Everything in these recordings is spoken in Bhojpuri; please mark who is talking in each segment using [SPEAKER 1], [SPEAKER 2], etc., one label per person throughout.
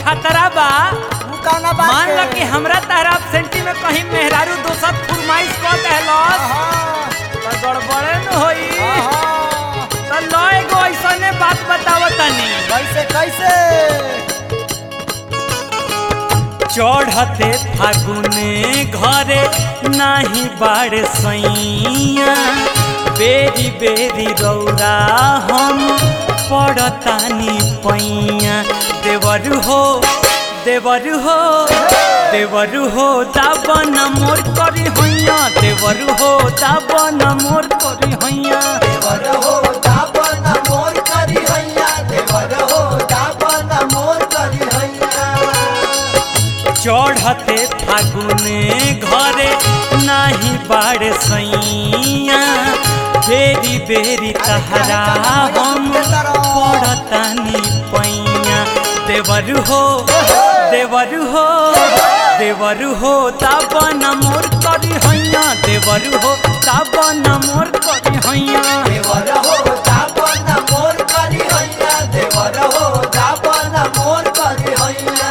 [SPEAKER 1] खतरा बा
[SPEAKER 2] तू कौना बात
[SPEAKER 1] मान ल
[SPEAKER 2] के?
[SPEAKER 1] कि हमरा तारा सेंटी में कहीं मेहरारू दोसर फुरमाइश कर देहलस
[SPEAKER 2] हाँ,
[SPEAKER 1] तो गड़बड़े न होई
[SPEAKER 2] हाँ।
[SPEAKER 1] तो लो एगो ऐसने बात बतावत तनी
[SPEAKER 2] कैसे कैसे
[SPEAKER 1] चढ़ते फागुने घरे नाही बाड़ सैया बेरी बेरी रौरा हम पड़तानी पैया देवर हो देवर हो देवर हो दाबन मोर करी हैया देवर हो दाबन मोर करी हैया
[SPEAKER 2] देवर हो दापन मोर करी हैया देवर हो दापन मोर करी हैया
[SPEAKER 1] चढ़ते फागुने घरे नाही बाड़ सैया बेरी बेरी तहरा हम पड़तानी पैया देवर हो देवर हो देवर हो ताबन मोर करी हैया देवर हो ताबन मोर करी हैया
[SPEAKER 2] देवर हो दापन मोर करी हैया देवर हो दापन मोर करी हैया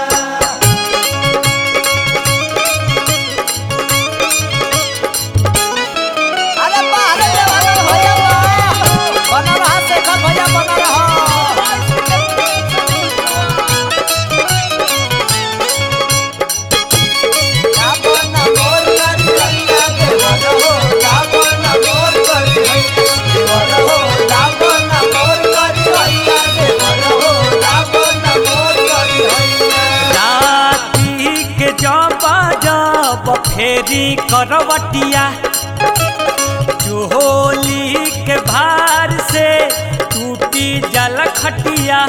[SPEAKER 2] अरे बा अरे देवर भैया बा बना रहा शेखर भैया बना रहा दापन मोर करी हैया देवर हो दापन मोर करी हैया देवर हो दापन मोर करी हैया देवर हो दापन मोर करी हैया
[SPEAKER 1] राती के जब जब फेरी करवटिया चोली के भार से टूटी जल खटिया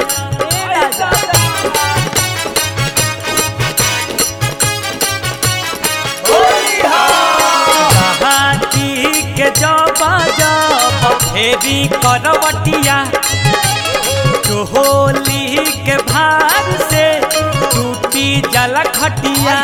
[SPEAKER 1] राती के जब जब फेरी करवटिया चोली के भार से टूटी जल खटिया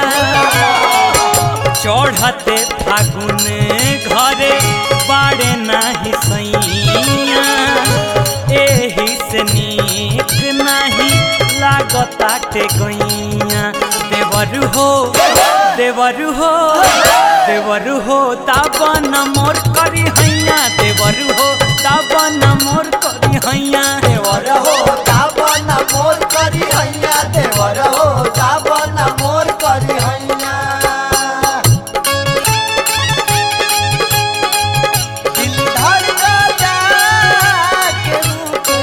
[SPEAKER 1] चढ़ते फागुन घरे बाड़े नाही सैया एही से नीक नाही लागताटे गैया देवर हो देवर हो देवर हो ताबन मोर करी हैया देवर हो ताबन मोर करी हैया
[SPEAKER 2] देवर हो दापन मोर करी हैया देवर हो दापन मोर करी हैया दिल धड़कता के रूठे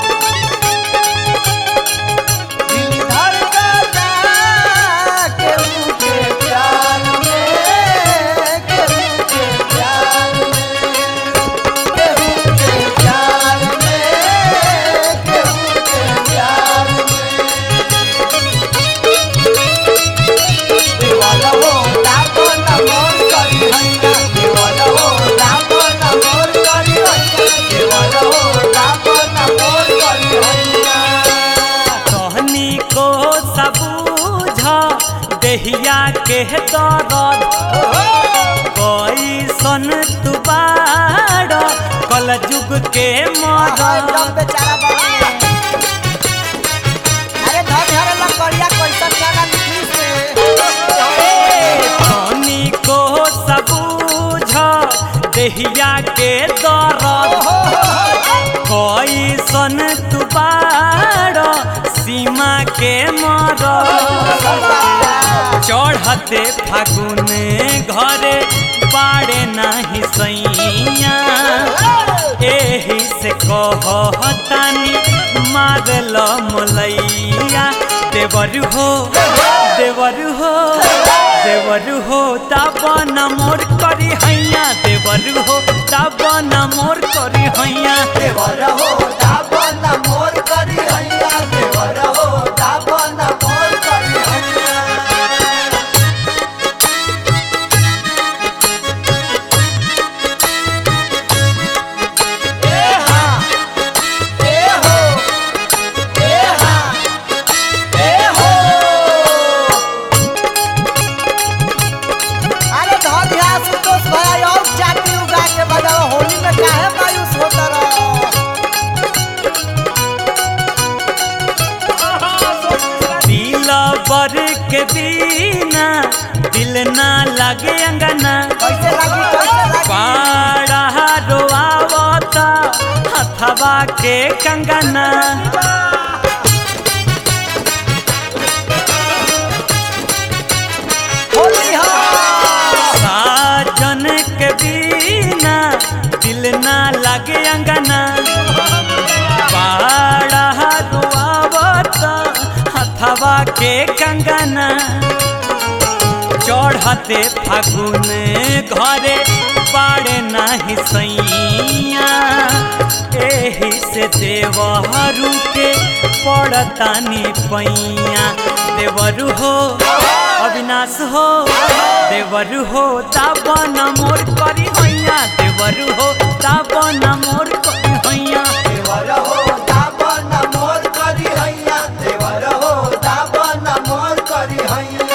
[SPEAKER 2] दिल धड़कता के रूठे प्यार में के रूठे प्यार में के रूठे प्यार में के रूठे प्यार में देवर हो दापन मोर करी हैया देवर हो दापन मोर करी हैया देवर हो दापन मोर करी हैया
[SPEAKER 1] कहनी को सबूझ देहिया के दर्द कैसन तू बाड़ कल जुग के
[SPEAKER 2] हाय
[SPEAKER 1] मरद
[SPEAKER 2] एकदम बेचारा बाबा अरे धर धर लकड़िया कैसन गाना लिखी से
[SPEAKER 1] कहनी को सबूझ देहिया के दर्द कैसन तू बाड़ सीमा के मरद चढ़ते फागुन घरे बाड़े नाही सैया एही से कहतानी मारल मोलैया देवर हो देवर हो देवर हो ताबन मोर करी हैया देवर हो ताबन मोर करी हैया
[SPEAKER 2] देवर हो दापन मोर करी हैया देवर हो दापन मोर करी हैया ए हा ए हो ए हा ए हो अरे धर ध्यान संतोष भाई और जाति उगा के बजाओ होली में काहे मायूस होता रहो
[SPEAKER 1] के बिना दिल ना लगे अंगना
[SPEAKER 2] कैसे लगी कैसे लगी
[SPEAKER 1] पाड़ा रोआवता हथवा के कंगना
[SPEAKER 2] होली हो
[SPEAKER 1] साजन के बिना दिल ना लगे अंगना पाड़ा रोआवता हथवा के कंगना चढ़ते फागुन घरे पाड़े नाही सैया एही से देवहरू के पड़तानी पैया देवरु हो अविनाश हो देवरु हो दावन मोर करी हैया देवरु हो दावन मोर करी हैया
[SPEAKER 2] देवर हो दाबन मोर करी हैया देवर हो दाबन मोर करी हैया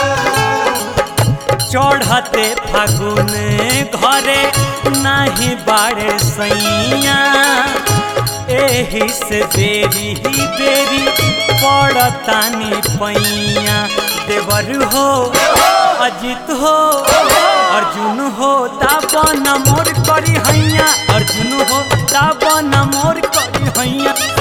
[SPEAKER 1] चढ़ते फागुन घरे नाही बाड़े सैया एही से बेरी ही बेरी पड़तानी पैया देवर हो अजित हो अर्जुन हो दावन मोर करी हैया अर्जुन हो दावन मोर करी हैया